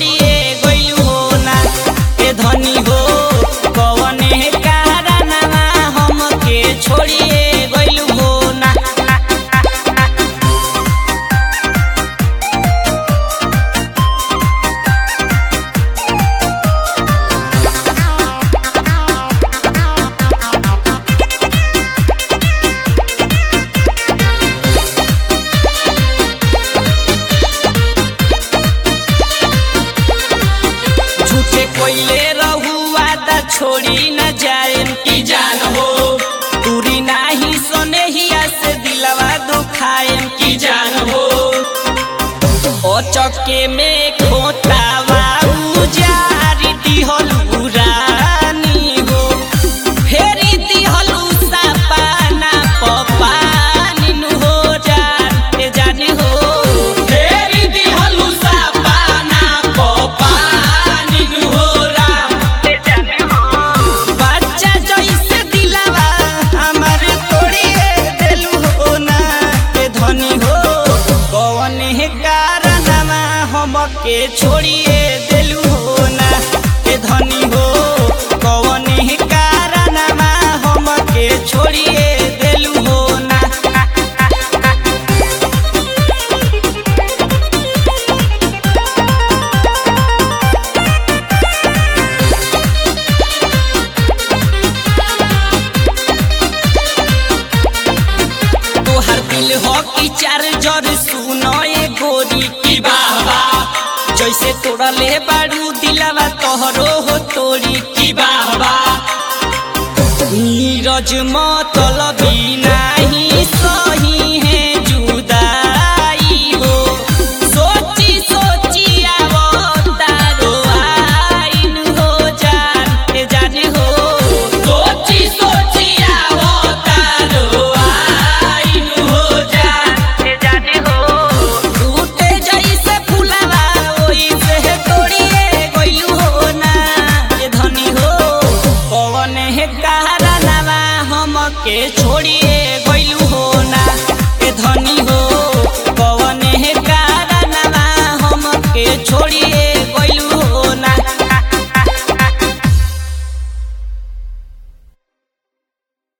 छोड़िए गइलू हो ना ए धनी हो कवने कारनामा हमके छोड़िए गइलू हो ना झूठे कोइले रहुआ दा छोड़ी न जाए की जान हो दूरी नाही सोने हिया से दिलवा दुखाए की जान हो ओ चक्के में खोतावा उजारी दिहल उरानी हो फेरी दिहल सपाना पपानी नु हो जाते जानी हो फेरी दिहल सपाना पपानी नु हो राते जानी हो बच्चा जैसे दिलवा हमर तोड़िए देलू हो ना के धनी हो कौन है कारणमा हमके छोड़िए देलू हो ना के धनी हो कौन है कारणमा हमके छोड़िए देलू हो ना तोहर दिल हो कि चार्जर सुनो ये गोरी की बाबा जैसे तोड़ले बाड़ू दिलावा तोहरो हो तोरी की बाबा नीरज मतलबी नाही सही है जुदाई हो सोची सोची आवतारो आइन हो जान जाने हो सोची सोची आवतारो आइन हो जान जाने हो टूटे जैसे फुलावा ओइसे तोड़िए गइलू हो ना ये धनी हो कौन है कारणवा हमके